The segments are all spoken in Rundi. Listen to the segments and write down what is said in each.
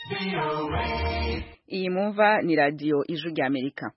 iyi mumva ni radiyo ijwi rya amerika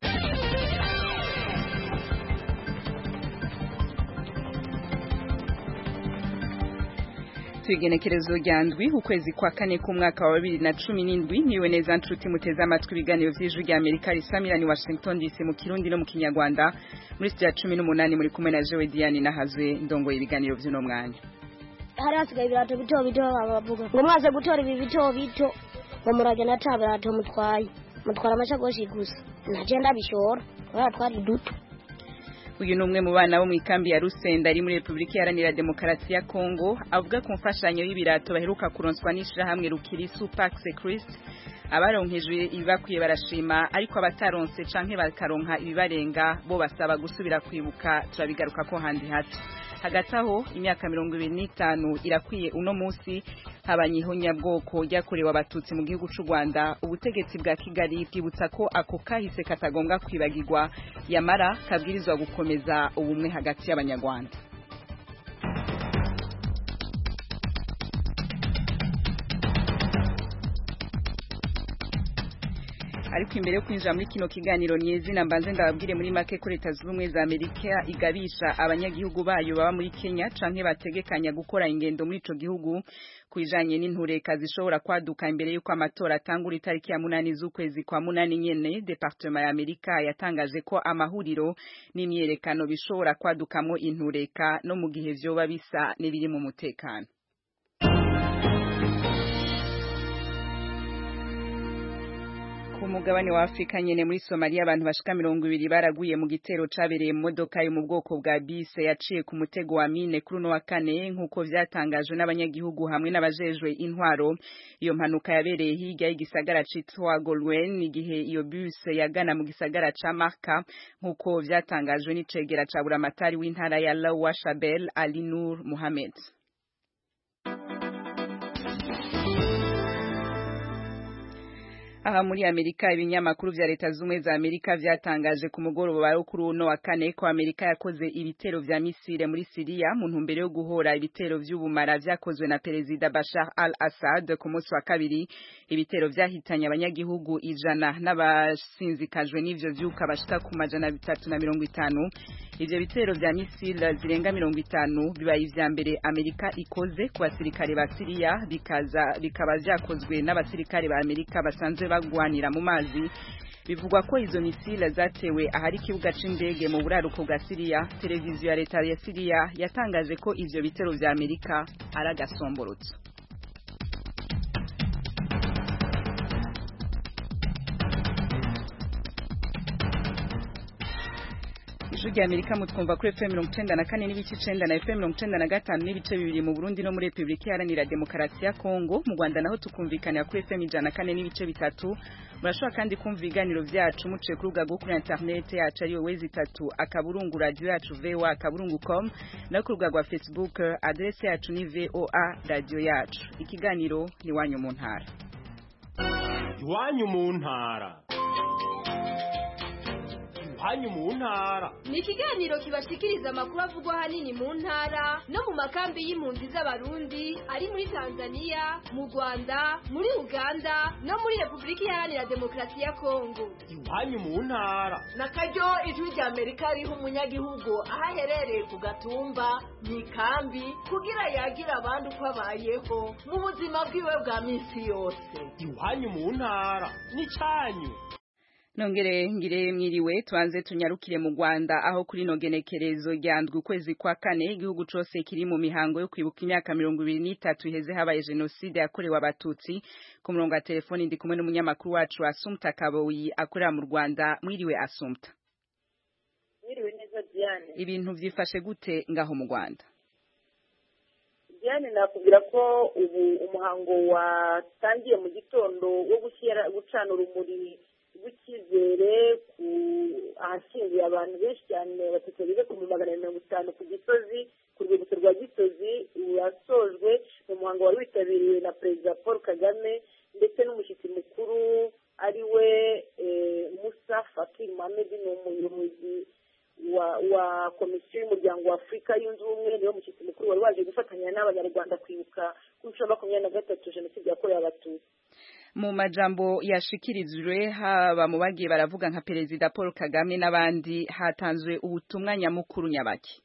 igenekerezo rya ndwi ukwezi kwa kane k'umwaka wa bibiri na cumi n'indwi niwe neza nshuti muteze amatwi ibiganiro by'ijwi rya amerika risamira ni washington dc mu kirundi no mu kinyarwanda muri sitiya cumi n'umunani muri kumwe na jewe diane nahazwe ndongoye ibiganiro by'uno mwanya hari hasigaye ibirato bito bito bavuga ngo mwaze gutora ibi bito bito ngo muragenda ata birato mutwaye mutwara amashakoshi gusa nagenda bishora kubera twari duto uyu ni umwe mu bana bo mu ikambi ya Rusenda ari muri Repubulika Iharanira Demokarasi ya Kongo avuga ku mfashanyo y'ibirato baheruka kuronswa n'ishirahamwe Rukirisu Pax Christ abaronkejwe ibakwiye barashima ariko abataronse canke bakaronka ibibarenga bo basaba gusubira kwibuka turabigaruka ko handi hato hagati aho imyaka mirongo ibiri n'itanu irakwiye uno munsi habanyihonyabwoko ryakorewe abatutsi mu gihugu c'u Rwanda ubutegetsi bwa Kigali bwibutsa ko ako kahise katagombwa kwibagirwa yamara kabwirizwa gukomeza ubumwe hagati y'abanyarwanda ariko imbere yo kwinjira muri kino kiganiro nyezina mbanze ndababwire muri make ko leta zunze ubumwe za amerika igabisha abanyagihugu bayo baba muri kenya canke bategekanya gukora ingendo muri ico gihugu kwijanye n'intureka zishobora kwaduka imbere y'uko amatora atangura itariki ya munani z'ukwezi kwa munani nyene departement ya amerika yatangaje ko amahuriro n'imyerekano bishobora kwadukamwo intureka no mu gihe vyoba bisa n'ibiri mu mutekano ku mugabane wa Afrika nyene muri Somalia abantu bashika mirongo ibiri baraguye mu gitero cabereye mu modoka yo mu bwoko bwa bise yaciye ku mutego wa mine kuri uno wa kane nk'uko vyatangajwe n'abanyagihugu hamwe n'abajejwe intwaro iyo mpanuka yabereye hirya y'igisagara citwa Golwen igihe iyo buse yagana mu gisagara ca Marka nk'uko vyatangajwe n'icegera ca buramatari w'intara ya Lawa Shabel Ali Nur Mohamed aha muri Amerika ibinyamakuru vya leta zumwe za Amerika vyatangaje ku mugoroba wa kuri uno wa kane ko Amerika yakoze ibitero vya misile muri Syria mu ntumbero yo guhora ibitero vy'ubumara vyakozwe na perezida Bashar al-Assad ku munsi wa kabiri ibitero vyahitanye abanyagihugu ijana n'abasinzikajwe n'ivyo vyuka bashika ku majana bitatu na mirongo itanu ivyo bitero vya misile zirenga mirongo itanu bibaye ivya mbere Amerika ikoze ku basirikare ba Syria bikaza bikaba vyakozwe n'abasirikare ba Amerika basanzwe bagwanira mu mazi bivugwa ko izo misile zatewe ahari ikibuga c'indege mu buraruko bwa Syria televiziyo ya leta ya Syria yatangaje ko ivyo bitero vya Amerika ari agasomborotso ijwi rya amerika mutwumva kuri fm mirongo icenda na kane n'ibice icenda na fm mirongo icenda na gatanu n'ibice bibiri mu burundi no muri repubulika iharanira demokarasi ya kongo mu rwanda naho tukumvikanira kuri fm ijana na kane n'ibice bitatu murashobora kandi kumva ibiganiro vyacu muciye ku rubuga rwo kuri interineti yacu ariyo wezi itatu akaburungu radiyo yacu voa akaburungu com no ku rubuga rwa facebook adrese yacu ni voa radiyo yacu ikiganiro ni iwanyu mu ntara iwanyu mu ntara iwanyu mu ntara ni ikiganiro kibashikiriza amakuru avugwa ahanini mu ntara no mu makambi y'impunzi z'abarundi ari muri tanzania mu rwanda muri uganda no muri repubulika iharanira demokarasi ya kongo iwanyu mu ntara na karyo ijwi rya amerika riha umunyagihugu aho aherereye ku gatumba mu ikambi kugira yagire abandi uko abayeho mu buzima bwiwe bwa minsi yose iwanyu mu ntara ni cyanyu nongere ngire mwiriwe tuanze tunyarukire mu Rwanda aho kuri no genekerezo ryandwi ukwezi kwa kane igihugu cose kiri mu mihango yo kwibuka imyaka mirongo ibiri n'itatu iheze habaye jenoside yakorewe abatutsi ku murongo wa telefoni ndi kumwe n'umunyamakuru wacu Asumta Kaboyi akorera mu Rwanda mwiriwe Asumta mwiriwe neza Diane ibintu vyifashe gute ngaho mu Rwanda Diane nakubwira ko ubu umuhango watangiye mu gitondo wo gushyira gucana urumuri rw'icyizere ku ahashyinguye abantu benshi cyane batatu bageze ku magana mirongo itanu ku gisozi ku rwibutso rwa gisozi wasojwe mu muhango wari witabiriwe na perezida paul kagame ndetse n'umushyitsi mukuru ari we musa fakir mohamed ni umuyobozi wa wa komisiyo y'umuryango wa afurika yunze ubumwe niwo mushyitsi mukuru wari waje gufatanya n'abanyarwanda kwibuka ku nshuro ya makumyabiri na gatatu jenoside yakorewe abatutsi mu majambo yashikirijwe haba mu bagiye baravuga nka perezida paul kagame n'abandi hatanzwe ubutumwa nyamukuru nyabaki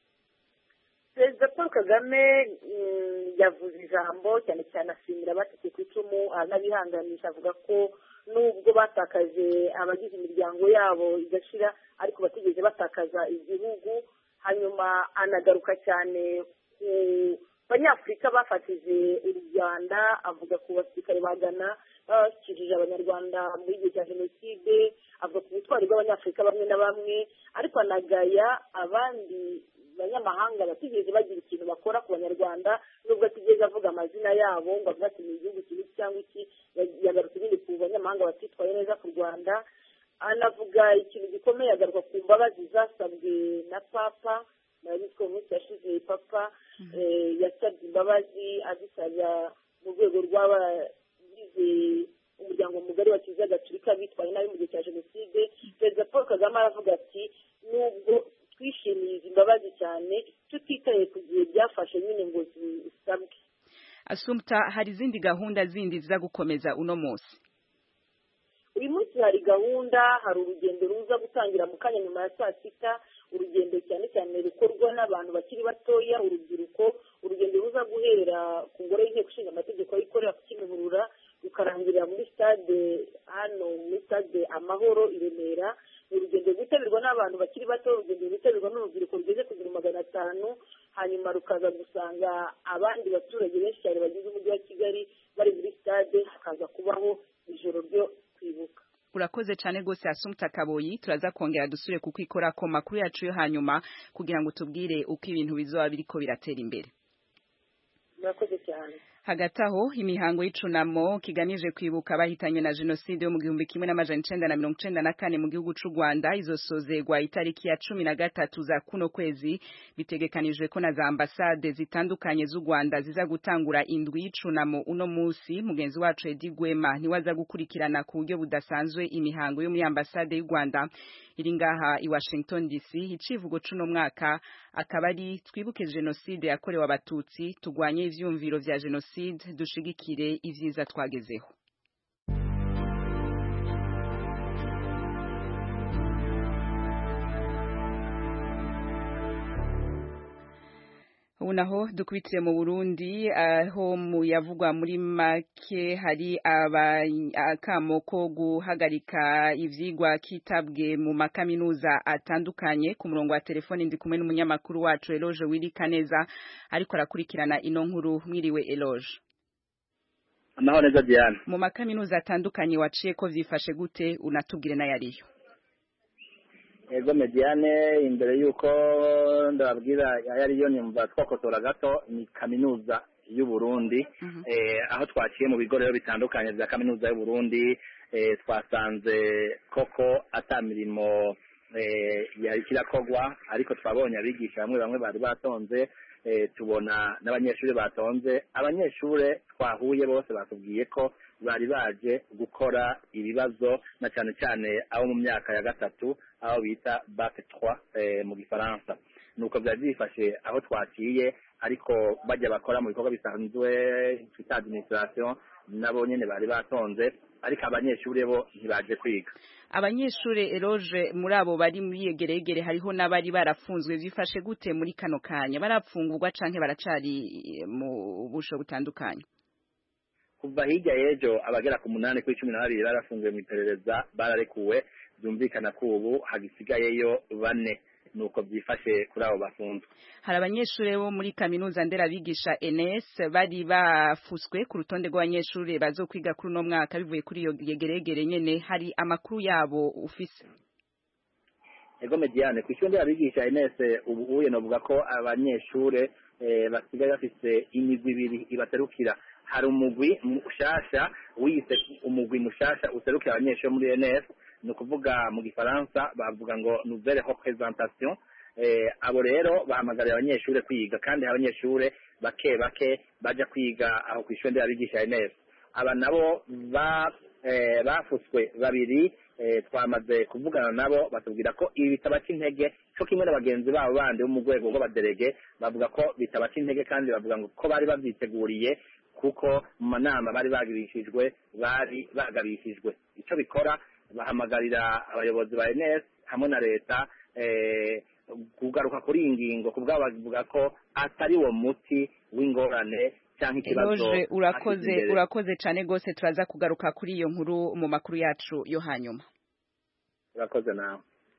perezida paul kagame mm, yavuze ijambo cyane cyane ashimira abatetse ku icumu anabihanganisha avuga ko nubwo batakaje abagize imiryango yabo igashira ariko batigeze batakaza igihugu hanyuma anagaruka cyane ku banyafurika bafatije u rwanda avuga ku basirikare ba ghana babashyikirije abanyarwanda muri gihe cya jenoside avuga ku butwari bw'abanyafurika bamwe na bamwe ariko anagaya abandi banyamahanga batigeze bagira ikintu bakora ku banyarwanda nubwo atigeze avuga amazina yabo ngo avuga ati ni igihugu kimwe cyangwa iki yagarutse ibindi ku banyamahanga batitwaye neza ku rwanda anavuga ikintu gikomeye agaruka ku mbabazi zasabwe na papa murabizi ko mu minsi yashize papa eh, yasabye imbabazi azisabira mu rwego rw'abagize umuryango mugari wa kiliziya gatulika bitwaye nabi mu gihe cya jenoside perezida paul kagame aravuga ati nubwo twishimiye izi mbabazi cyane tutitaye ku gihe byafashe nyine ngo zisabwe asumta hari izindi gahunda zindi ziza gukomeza uno munsi uyu munsi hari gahunda hari urugendo ruza gutangira mu kanya nyuma ya saa sita urugendo cyane cyane rukorwa n'abantu bakiri batoya urubyiruko urugendo ruza guhera ku ngoro y'inteko ishinga amategeko yikorera ku kimihurura rukarangirira muri stade hano muri stade amahoro i remera ni urugendo rwitabirwa n'abantu bakiri bato urugendo rwitabirwa n'urubyiruko rugeze ku bihumbi magana atanu hanyuma rukaza gusanga abandi baturage benshi cyane bagize umujyi wa kigali bari muri stade hakaza kubaho ijoro ryo kwibuka urakoze cyane rwose asumta kaboyi turaza kongera dusure kuko ikora ko makuru yacu yo hanyuma kugira ngo tubwire uko ibintu bizoba biriko biratera imbere murakoze cyane hagati aho imihango y'icunamo kigamije kwibuka abahitanywe na jenoside yo mu gihumbi kimwe n'amajana icenda na mirongo icenda na kane mu gihugu c'u rwanda izosozegwa itariki ya cumi na gatatu za kuno kwezi bitegekanijwe ko na za ambasade zitandukanye z'u rwanda ziza gutangura indwi y'icunamo uno musi mugenzi wacu edi gwema niwe aza gukurikirana ku buryo budasanzwe imihango yo muri ambasade y'u rwanda iri ngaha i washington dc icivugo c'uno mwaka akaba ari twibuke jenoside yakorewe abatutsi tugwanye ivyumviro vya jenoside dushigikire ivyiza twagezeho ubu naho dukubitiye mu Burundi aho mu yavugwa muri make hari akamo ko guhagarika ivyigwa kitabwe mu makaminuza atandukanye ku murongo wa telefone ndi kumwe n'umunyamakuru wacu Eloge Wirikaneza ariko arakurikirana ino nkuru mwiriwe Eloge amahoro neza Diane mu makaminuza atandukanye waciye ko vyifashe gute unatubwire n'ayariyo ego mediane imbere y'uko ndababwira ayariyo nyumva twakotora gato ni kaminuza y'u Burundi aho twaciye mu bigo rero bitandukanye bya kaminuza y'u Burundi twasanze koko ata mirimo yari kirakogwa ariko twabonye abigisha bamwe bamwe bari batonze tubona n'abanyeshuri batonze abanyeshuri twahuye bose batubwiye ko bari baje gukora ibibazo na cyane cyane abo mu myaka ya gatatu aho bita bac 3 mu gifaransa nuko byari byifashe aho twaciye ariko bajya bakora mu bikorwa bisanzwe twita administration nabo nyene bari batonze ariko abanyeshuri bo ntibaje kwiga abanyeshuri eroge muri abo bari muri yegeregere hariho n'abari barafunzwe byifashe gute muri kano kanya barapfungurwa canke baracari mu busho butandukanye kuva hirya y'ejo abagera ku munani kuri cumi na babiri barafunguwe mu iperereza bararekuwe byumvikana ko ubu hagisigayeyo bane nuko byifashe kuri abo bafunzwe hari abanyeshuri bo muri kaminuza nderabigisha NS bari bafuswe ku rutonde rw'abanyeshuri bazokwiga kuri uno mwaka bivuye kuri iyo yegeregere nyene hari amakuru yabo ufise ego mediane ku ishuri nderabigisha NS ubu uye novuga ko abanyeshuri eh, basigaye bafise imigwi ibiri ibaserukira hari umugwi mushasha wiyise umugwi mushasha userukira abanyeshuri muri NS ni ukuvuga mu gifaransa bavuga ngo nouvelle représentation eh, abo rero bahamagarira abanyeshuri kwiga kandi abanyeshuri bake bake baja kwiga aho ku ishuri nderabigisha NS aba nabo eh, bafutswe babiri eh, twamaze kuvugana nabo batubwira ko ibi bitabaca intege cyo kimwe na bagenzi babo bandi bo mu rwego rw'abaderege bavuga ko bitabaca intege kandi bavuga ngo ko bari babyiteguriye kuko mu manama bari bagabishijwe bari bagabishijwe icyo bikora bahamagarira abayobozi ba enes hamwe na leta eh, kugaruka kuri iyi ngingo kubwabo bavuga ko atari wo muti w'ingorane cyangwa ikibazo Eloge urakoze ashyize imbere. urakoze cyane rwose turaza kugaruka kuri iyo nkuru mu makuru yacu yo hanyuma urakoze nawe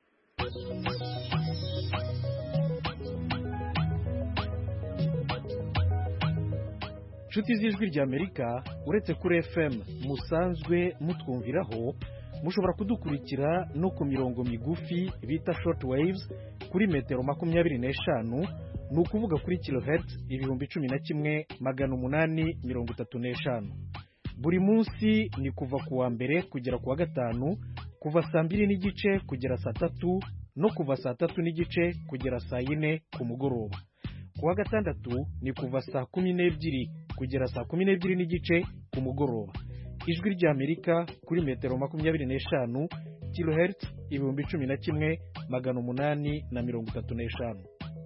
inshuti z'ijwi ry'amerika uretse kuri fm musanzwe mutwumviraho mushobora kudukurikira no ku mirongo migufi bita short waves kuri metero makumyabiri n'eshanu ni ukuvuga kuri kilohertz ibihumbi cumi na kimwe magana umunani mirongo itatu n'eshanu buri munsi ni kuva ku wa mbere kugera ku wa gatanu kuva saa mbiri n'igice kugera saa tatu no kuva saa tatu n'igice kugera saa yine ku mugoroba ku wa gatandatu ni kuva saa kumi n'ebyiri kugera saa kumi n'ebyiri n'igice ku mugoroba ijwi ry'amerika kuri metero makumyabiri n'eshanu kilohertz ibihumbi cumi na kimwe magana umunani na mirongo itatu n'eshanu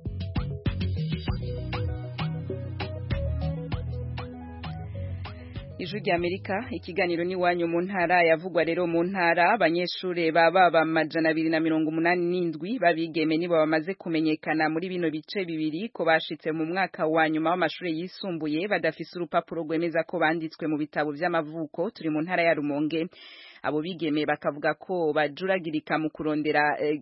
ijwi ry'amerika ikiganiro n'iwanyu mu ntara yavugwa rero mu ntara abanyeshuri baba amajana abiri na mirongo umunani n'indwi babigeme nibo bamaze kumenyekana muri bino bice bibiri ko bashitse mu mwaka wa nyuma w'amashuri yisumbuye badafise urupapuro rwemeza ko banditswe mu bitabo vy'amavuko turi mu ntara ya rumonge abo bigeme bakavuga ko bajuragirika mu kurondera eh,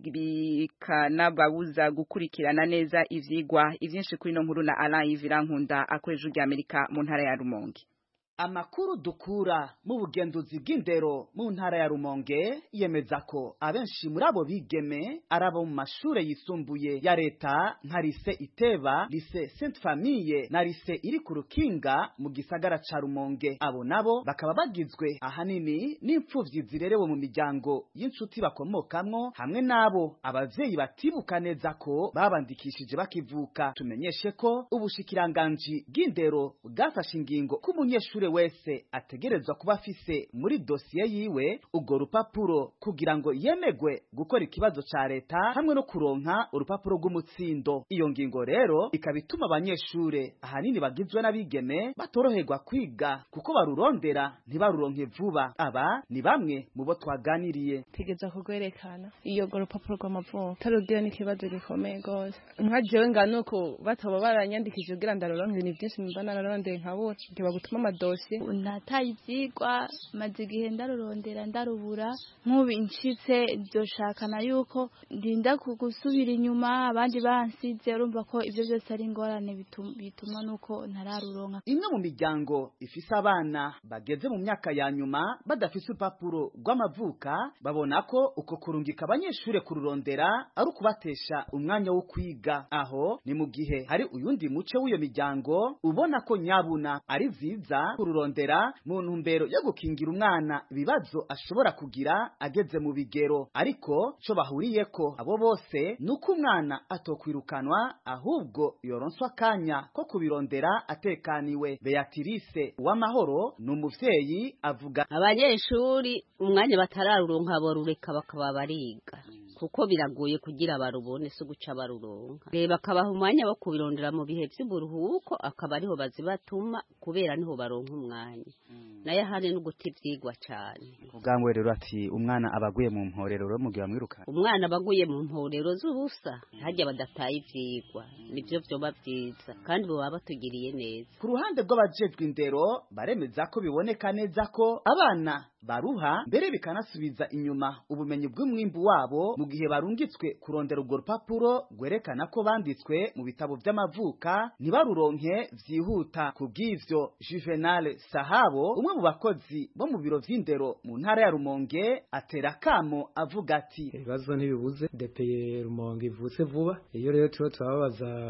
bikanababuza gukurikirana neza ivyigwa ivyinshi kuri no nkuru na Alain Ivirankunda akoresha ijwi ry'Amerika mu ntara ya Rumonge amakuru dukura mu bugenzuzi bw'indero mu ntara ya rumonge yemeza ko abenshi muri abo bigeme ari abo mu mashure yisumbuye ya leta nka lise iteba lise sainte famille na lise iri ku rukinga mu gisagara ca rumonge abo nabo bakaba bagizwe ahanini n'imfuvyi zirerewe mu miryango y'inshuti bakomokamwo hamwe n'abo abavyeyi batibuka neza ko babandikishije bakivuka tumenyeshe ko ubushikiranganji bw'indero bwafashe ingingo ko umunyeshure wese ategerezwa kuba afise muri dosiye yiwe urwo rupapuro kugira ngo yemegwe gukora ikibazo ca leta hamwe no kuronka urupapuro rw'umutsindo iyo ngingo rero ikaba ituma abanyeshure ahanini bagizwe n'abigeme batoroherwa kwiga kuko barurondera ntibaruronke vuba aba ni bamwe mu bo twaganiriye tegeza kugwerekana iyo go rupapuro rw'amavuko tarugira n'ikibazo gikomeye gose nka jewe ngana uko bataba baranyandikije kugira ndaroronke ibintu byinshi mba nararondeye nkabura ntiba gutuma amadosiye nataye ivyigwa maze igihe ndarurondera ndarubura nk'ubu nshitse byoshakana yuko ndinda gusubira inyuma abandi bansize urumva ko ivyo byose ari ingorane bitum- bituma nuko ntararuronka imwe mu miryango ifise abana bageze mu myaka ya nyuma badafise urupapuro rw'amavuka babona ko uko kurungika abanyeshure kururondera ari ukubatesha umwanya wo kwiga aho ni mu gihe hari uyundi muce w'iyo miryango ubona ko nyabuna ari vyiza kururondera mu ntumbero yo gukingira umwana ibibazo ashobora kugira ageze mu bigero ariko co bahuriyeko abo bose ni uko umwana atokwirukanwa ahubwo yoronswa akanya ko kubirondera atekaniwe beatrice uwamahoro ni umuvyeyi avuga abanyeshuri umwanya batararuronka borureka bakaba bariga kuko biragoye kugira barubone si guca baruronka reba akabaha umwanya wo kubirondera mu bihe vy'uburuhuko akaba ariho bazibatuma kubera niho baronka umwanya nayo ahandi no guta ivyigwa cane ubwangwe rero ati umwana aba aguye mu mporero rero mugihe bamwirukana umwana aba aguye mu mporero z'ubusa harya badataye ivyigwa nivyo vyoba vyiza kandi boba batugiriye neza ku ruhande rw'abajejwe indero baremeza ko biboneka neza ko abana baruha mbere bikanasubiza inyuma ubumenyi bw'umwimbu wabo mu gihe barungitswe kurondera urwo rupapuro rwerekana ko banditswe mu bitabo vy'amavuka ntibaruronke vyihuta ku bw'ivyo juvenal sahabo umwe mu bakozi bo mu biro vy'indero mu ntara ya rumonge atera akamo avuga ati ibibazo ntibibuze depeye rumonge ivutse vuba iyo rero turiho turababaza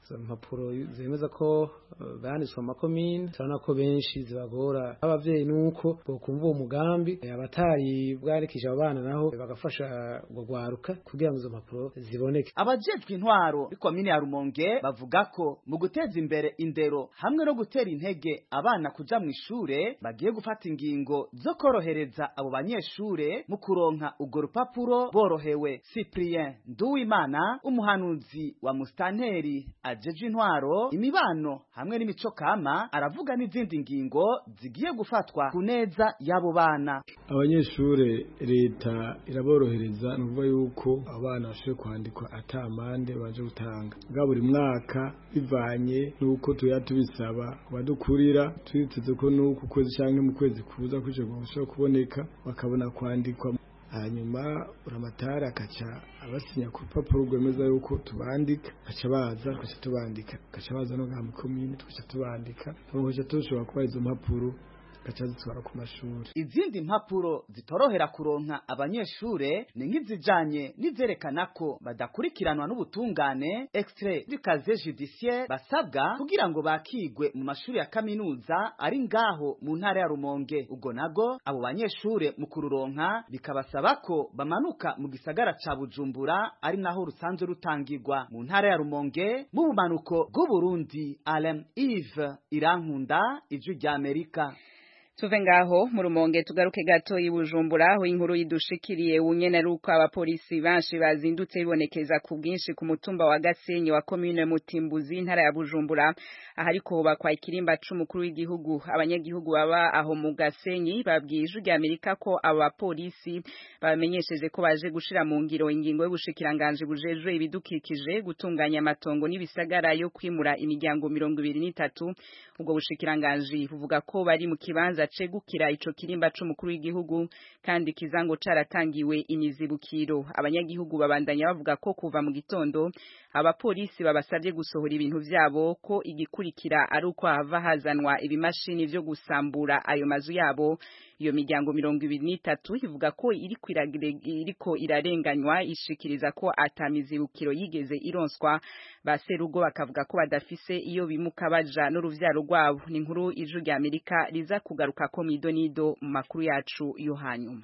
izo mpapuro zemeza ko eh, banditswe mu makomine turabona ko benshi zibagora abavyeyi nuko bokumva uwo mugambi eh, abatari bwarikije abo bana naho bagafasha urwo rwaruka kugira ngo izo mpapuro ziboneke abajejwe intwaro b'ikomine ya rumonge bavuga ko mu guteza imbere indero hamwe no gutera intege abana kuja mu ishure bagiye gufata ingingo zo korohereza abo banyeshure mu kuronka urwo rupapuro borohewe cyprien nduwimana umuhanuzi wa mustanteri ajeje intwaro imibano hamwe n'imico kama aravuga n'izindi ngingo zigiye gufatwa ku neza y'abo bana abanyeshure leta iraborohereza ni ukuvuga yuko abana bashobora kwandikwa ata amande baje gutanga bwa buri mwaka bivanye n'uko tuya tubisaba abadukurira twiteze ko n'uku kwezi cyangwa mu kwezi kuza kuja gushobora kuboneka bakabona kwandikwa hanyuma uramatari akaca abasinya ku rupapuro rwemeza yuko tubandika gaca baza tugaca tubandika gaca baza no ngaha mu komine tugaca tubandika tugaca dushobora kubaha izo mpapuro gaca zitwara ku mashuri izindi mpapuro zitorohera kuronka abanyeshure ni nk'izijanye n'izerekana ko badakurikiranwa n'ubutungane extrait du casier judiciaire basabwa kugira ngo bakigwe mu mashuri ya kaminuza ari ngaho mu ntara ya Rumonge ubwo nago abo banyeshure mu kururonka bikabasaba ko bamanuka mu gisagara ca Bujumbura ari naho rusanzwe rutangirwa mu ntara ya Rumonge mu bumanuko bw'Uburundi Alain Yves Irankunda ijwi rya Amerika tuve ngaho mu rumonge tugaruke gato i Bujumbura aho inkuru yidushikiriye unyene ruko abapolisi benshi bazindutse bibonekeza ku bwinshi ku mutumba wa Gasenyi wa commune Mutimbuzi intara ya Bujumbura ahariko hubakwa ikirimba c'umukuru w'igihugu abanyagihugu baba aho mu Gasenyi babwiye ijwi rya Amerika ko abo bapolisi bamenyesheje ko baje gushira mu ngiro ingingo y'ubushikiranganje bujejwe ibidukikije gutunganya amatongo n'ibisagara yo kwimura imiryango mirongo ibiri n'itatu ubwo bushikiranganje buvuga ko bari mu kibanza cegukira ico kirimba c'umukuru w'igihugu kandi kizango caratangiwe imizibukiro abanyagihugu babandanya bavuga ko kuva mu gitondo abapolisi babasabye gusohora ibintu vyabo ko igikurikira ari uko hava hazanwa ibimashini vyo gusambura ayo mazu yabo iyo miryango mirongo ibiri n'itatu ivuga ko iriko iragire- iriko irarenganywa ishikiriza ko atamizibukiro yigeze ironswa ba serugo bakavuga ko badafise iyo bimuka baja n'uruvyaro rwabo ni inkuru ijwi rya Amerika riza kugaruka ko midonido mu makuru yacu yo hanyuma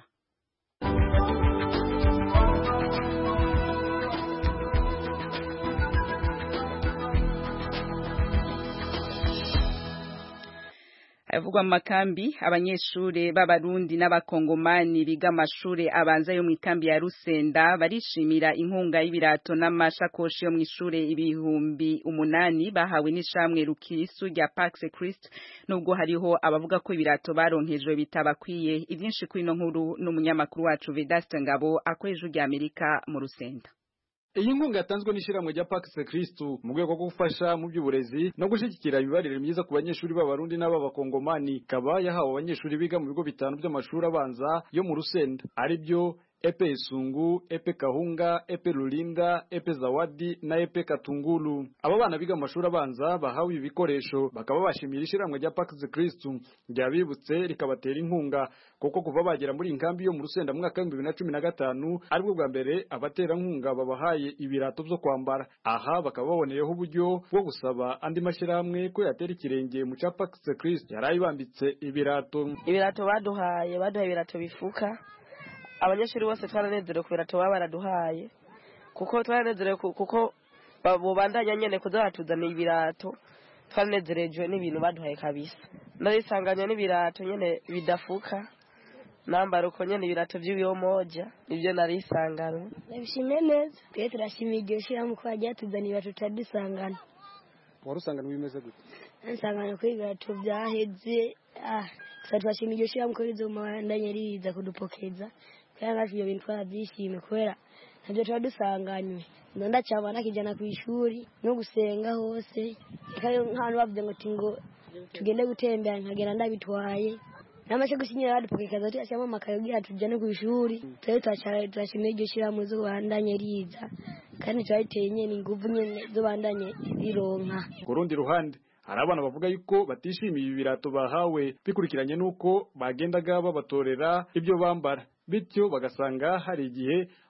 Havugwa mu makambi abanyeshure b'abarundi n'abakongomani biga amashure abanza yo mu ikambi ya Rusenda barishimira inkunga y'ibirato n'amashakoshi yo mu ishure ibihumbi umunani bahawe n'ishamwe rukirisu rya Pax Christ nubwo hariho abavuga ko ibirato baronkejwe bitabakwiye ivyinshi kuri ino nkuru n'umunyamakuru wacu Vedaste Ngabo akoresha rya Amerika mu Rusenda iyi nkunga yatanzwe n'ishyirahamwe rya Pax Kristu mu rwego rwo gufasha mu by'uburezi no gushyigikira imibarire myiza ku banyeshuri b'abarundi n'ab'abakongomani ikaba yahawe abanyeshuri biga mu bigo bitanu by'amashuri abanza yo mu Rusenda ari byo epe isungu epe kahunga epe rulinda epe zawadi na epe katungulu aba bana biga mu mashuri abanza bahawe ibi bikoresho bakaba bashimira ishyirahamwe rya Pax Kristu ryabibutse rikabatera inkunga kuko kuva bagera muri iyi nkambi yo mu Rusenda mu mwaka w'ibihumbi bibiri na cumi na gatanu aribwo bwa mbere abaterankunga babahaye ibirato byo kwambara aha bakaba baboneyeho uburyo bwo gusaba andi mashyirahamwe ko yatera ikirenge mu cya Pax Kristu yari ayibambitse ibirato ibirato baduhaye baduhaye ibirato bifuka abanyeshuri bose twaranezerewe ku birato baba baraduhaye kuko twaranezerewe ku- kuko ba- bubandanya nyene kuza batuzaniye ibirato twaranezerejwe n'ibintu baduhaye kabisa narisanganya n'ibirato nyene bidafuka nambara uko nyene ibirato vy'ibiyomoja nivyo narisanganywe ndabishimiye neza twe turashimiye iryo shyirahamwe ko bagiye tuzana ibirato tutadusangana wari usangana bimeze gute nsangana ko ibirato byaheze ah gusa turashimiye iryo shyirahamwe ko rizomandanye riza kudupokeza kandi natwe ibyo bintu twarabyishimiye kubera ntabyo tuba dusanganywe nda ndacyabana kijana ku ishuri no gusenga hose reka rero nk'ahantu bavuze ngo ti ngo tugende gutembera nkagenda ndabitwaye n'amashe gusinyira badupokekaza tuyashyiramo amakayo kugira tujyane ku ishuri tube turashimiye iryo shyirahamwe zo bandanye riza kandi turabiteye nyene inguvu nyene zo bandanye rironka ku rundi ruhande hari abana bavuga yuko batishimiye ibi birato bahawe bikurikiranye n'uko bagendaga babatorera ibyo bambara bityo bagasanga hari igihe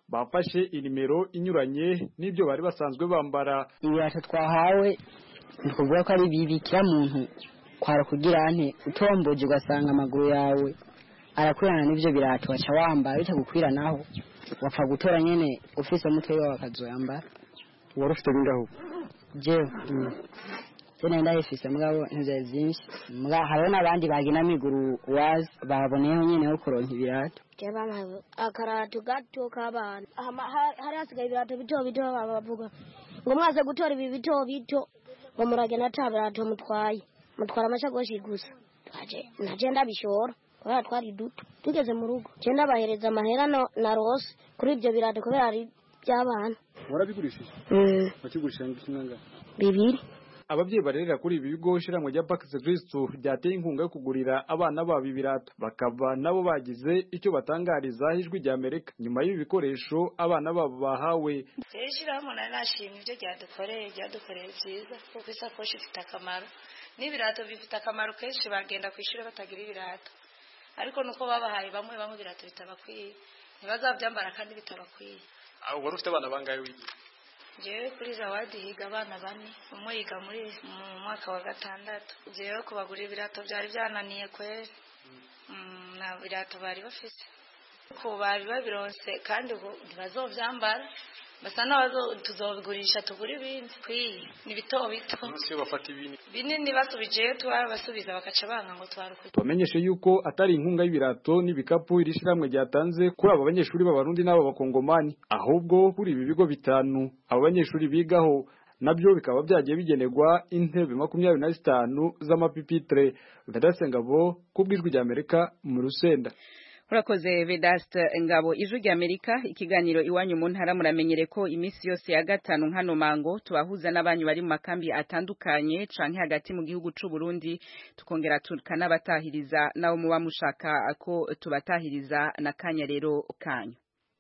bafashe inimero inyuranye n'ibyo bari basanzwe bambara ibirato twahawe ni ukuvuga ko ari bibi kira muntu kwara kugira nte utomboje ugasanga amaguru yawe arakwirana n'ivyo birato waca wambara bitagukwira naho wapfa gutora nyene ufise umutwe wawe akazoyambara wari ufite bingaho jewe je nari ndayifise mugabo ntivyari vyinshi muga hariho n'abandi bagina amiguru wazi baboneyeho nyene ho kuronka ibirato Jeba akarato gato k'abana Hama- ha- hari hasigaye ibirato bito bito bavuga ngo mwaze gutora ibi bito bito ngo muragenda ata birato mutwaye mutwara amashakoshi gusa twaje naje ndabishora kubera twari duto tugeze mu rugo je ndabahereza amahera no- narose kuri ibyo birato kubera ari by'abana warabigurishije Mm, wakigurisha nk'inganga bibiri ababyeyi barerera kuri ibi bigo ishyirahamwe rya Pax Kristo ryateye inkunga yo kugurira abana babo ibirato bakaba nabo bagize icyo batangariza ijwi rya Amerika nyuma y'ibi bikoresho abana babo bahawe rero ishyirahamwe nari nashimye ibyo ryadukoreye ryadukoreye byiza kuko isakoshi ifite akamaro n'ibirato bifite akamaro kenshi bagenda ku ishuri batagira ibirato ariko nuko babahaye bamwe bamwe ibirato bitabakwiye ntibazabyambara kandi bitabakwiye wari ufite abana bangahe wigiye njyewe kuri zawadi higa abana bane umwe yiga muri mu mwaka wa gatandatu njyewe kubagurira ibirato byari byananiye kweri Mm, nta birato bari bafite ko bari babironse kandi ubu ntibazovyambara basa n'abazo tuzobigurisha tugura ibindi kwiye ni bito bito iyo bafata ibintu binini basubijeyo tubabasubiza bakaca banga ngo twarukuye tubamenyeshe yuko atari inkunga y'ibirato n'ibikapu iri shyirahamwe ryatanze kuri aba banyeshuri b'abarundi n'aba bakongomani ahubwo kuri ibi bigo bitanu aba banyeshuri bigaho nabyo bikaba byagiye bigenerwa intebe makumyabiri na zitanu z'amapipitire udadasengabo ku bw'ijwi rya amerika mu rusenda urakoze vedaste ngabo ijwi rya amerika ikiganiro iwanyu mu ntara muramenyere ko iminsi yose ya gatanu nkano mango tubahuza n'abanyu bari mu makambi atandukanye canke hagati mu gihugu c'u Burundi tukongera tukanabatahiriza nabo muba mushaka ko tubatahiriza na kanya rero kanyu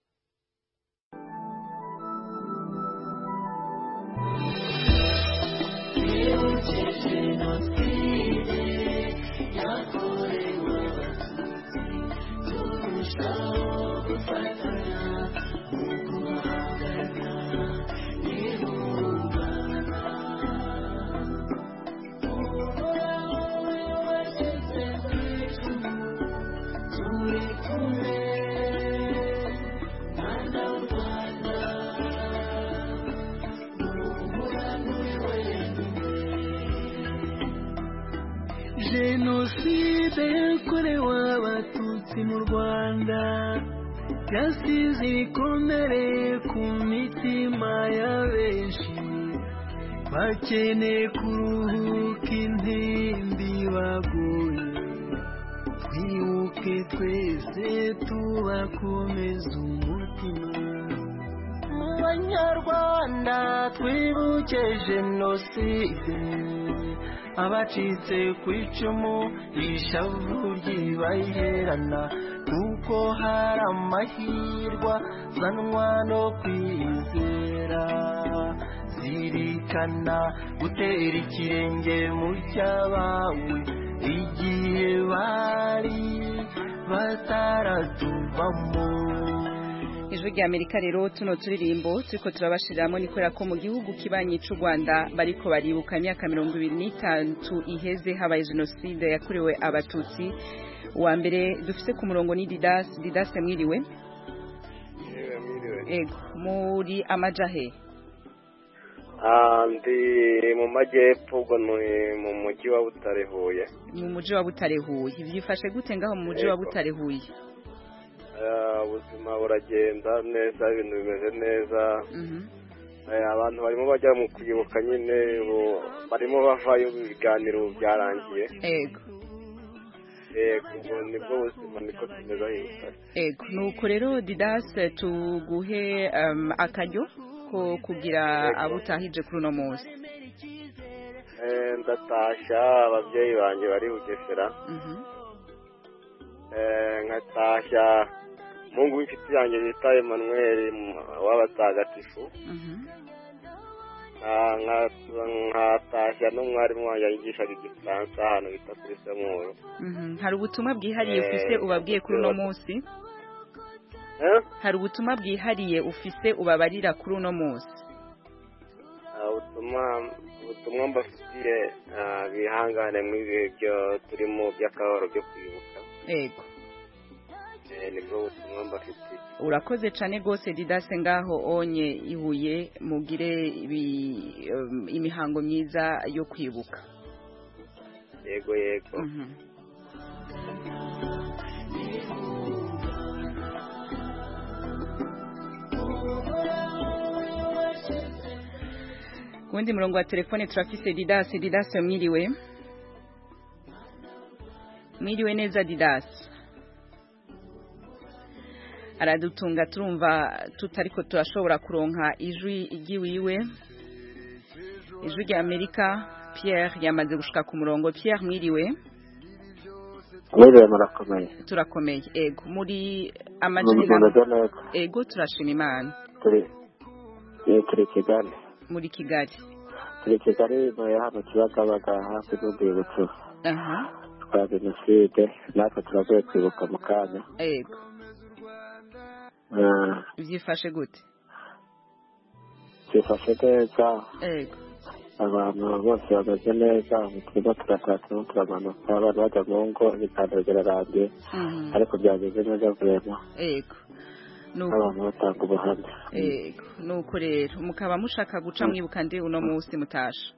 jenoside yakorewe abatutsi mu rwanda yasize ibikomere ku mitima ya benshi bakeneye kuruhuka intimbi baguye twibuke twese tubakomeza umutima mu banyarwanda twibuke jenoside abacitse ku icumu ishavu ryibaherana kuko hari amahirwa zanwa no kwizera zirikana gutera ikirenge mu cy'abawe igihe bari bataratuvamo ijwi rya amerika rero tuno turirimbo turiko turabashiriramo ni kubera ko mu gihugu kibanyi c'u rwanda bariko baribuka imyaka mirongo ibiri n'itatu iheze habaye jenoside yakorewe abatutsi uwa mbere dufise ku murongo ni didas didas mwiriwe ego muri amajahe Ah, ndi mu majyepfo ubwo ni mu mujyi wa Butare Huye mu muji wa butare huye byifashe gute ngaho mu muji wa Yego. butare huye Ah, ubuzima buragenda neza ibintu bimeze neza Eh, abantu barimo bajya mu kwibuka nyine ubu barimo bavayo ibiganiro ubu byarangiye ego yego ubwo nibwo buzima niko tumeze aho i Butare. ego nuko rero didas tuguhe um, akaryo ko kugira abo utahije kuri uno munsi Eh, ndatashya ababyeyi banjye bari bugesera Eh, nkatashya mungu w'inshuti yanjye bita Emmanuel m- w'abatagatifu Ah, nka- nkatashya n'umwarimu wanjye yigishaga igifaransa ahantu bita kuri semuru Mhm. hari ubutumwa bwihariye Eh, ufise ubabwiye kuri uno munsi Eh? hari ubutumwa bwihariye ufise ubabarira kuri uno munsi Ah, ubutumwa ubutumwa mbafitiye ah, bihangane mu ibihe byo turimo by'akababaro byo kwibuka yego Eh, nibwo butumwa mbafitiye urakoze cyane rwose didase ngaho onye ihuye mugire ibi- um, imihango myiza yo kwibuka yego yego ku wundi murongo wa telefone turafise didase didase mwiriwe mwiriwe neza didase aradutunga turumva tutariko turashobora kuronka ijwi ry'iwiwe ijwi rya amerika pierre yamaze gushika ku murongo pierre mwiriwe mwiriwe murakomeye turakomeye ego muri Mu amajwi mumeze neza ego turashima imana turi eh, turi i kigali muri kigali turi i kigali ntuye hano kibagabaga hafi n'urwibutso aha rwa jenoside natwe turavuye kwibuka mu kanya ego Ah, byifashe gute byifashe neza ego abantu bose bameze neza ubu turimo turataha turimo turamanuka abantu bajya mu ngo ibiganiro birarangiye Mhm. ariko byageze neza vurema ego nuko abantu batanga ubuhamya ego nuko rero mukaba mushaka guca mwibuka ndi uno munsi mutasha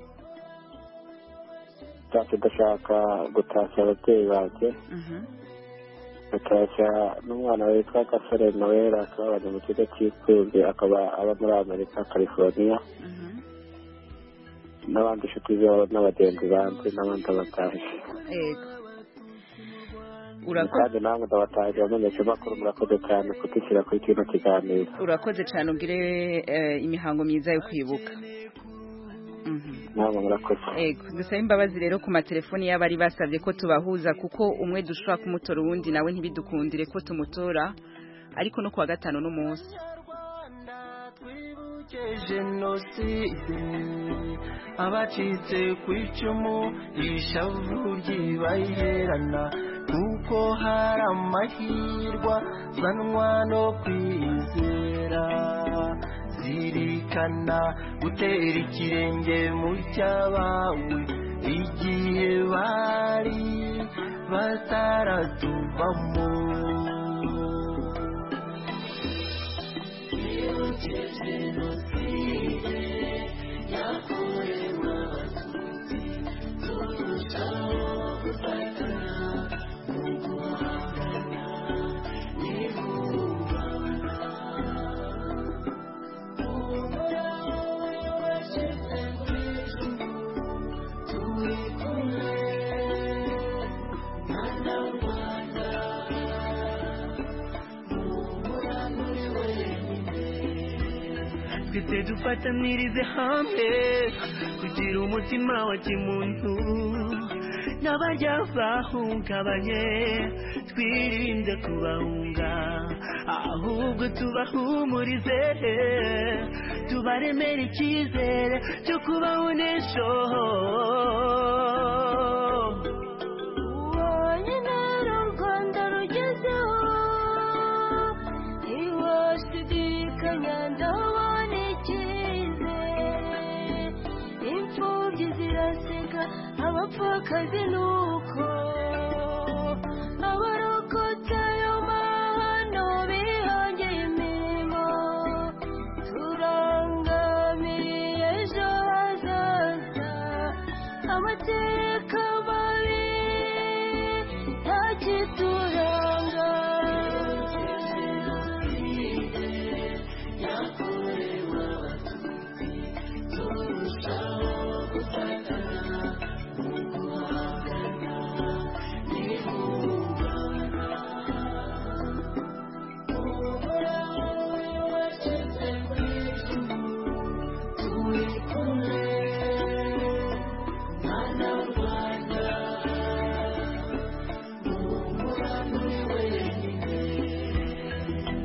ntacyo ndashaka gutashya ababyeyi banjye Mhm. gutashya n'umwana witwa gasore noel akaba abanye mu kigo cy'imfubyi akaba aba muri amerika california n'abandi inshuti zabo n'abagenzi banjye n'abandi abatashye ego kandi namwe ndabatahije bamenyesha makuru murakoze cyane kudushyira kuri kino kiganiro urakoze cyane ugire eh, imihango myiza yo kwibuka namwe murakoze ego dusaba imbabazi rero ku matelefoni y'abari basabye ko tubahuza kuko umwe dushobora kumutora uwundi nawe ntibidukundire ko tumutora ariko no kuwa gatanu n'umunsi jenoside abacitse ku icumu ishavu ryibaherana kuko hari amahirwa zanwa no kwizera zirikana gutera ikirenge mu cyabawe igihe bari bataratuvamo twese dufatanirize hamwe kugira umutima wa kimuntu n'abarya bahungabanye twirinde kubahunga ahubwo tubahumurize tubaremere icyizere cyo kubaho n'ejo wonyine ru rwanda rugezeho ntiwashidikanya ndabona icyizere imfubyi ziraseka abapfakazi nuko abarokotse ayo mahano bihangiye imirimo turangamiye ejo hazaza amateka mabi ntakituranga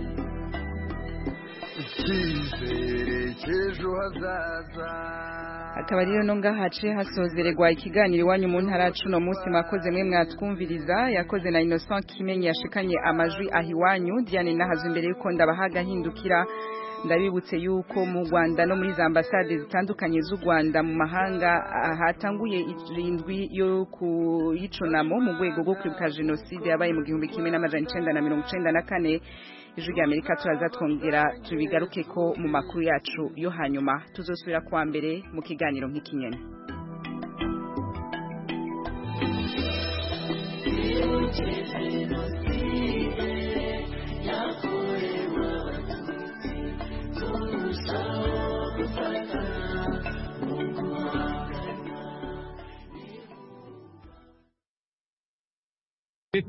icyizere cy'ejo hazaza akaba rero no ngahace hasozererwa ikiganiro iwanyu mu ntara cuno munsi mwakoze mwe mwatwumviriza yakoze na Innocent Kimenyi yashikanye amajwi aho iwanyu Diane nahazo imbere yuko ndabahaga hindukira ndabibutse yuko mu Rwanda no muri za ambasade zitandukanye z'u Rwanda mu mahanga hatanguye irindwi yo kuyicunamo mu rwego rwo kwibuka jenoside yabaye mu gihumbi kimwe n'amajana icenda na mirongo icenda na kane ijwi rya amerika turaza twongera tubigaruke ko mu makuru yacu yo hanyuma tuzosubira kuwa mbere mu kiganiro nk'ikinyene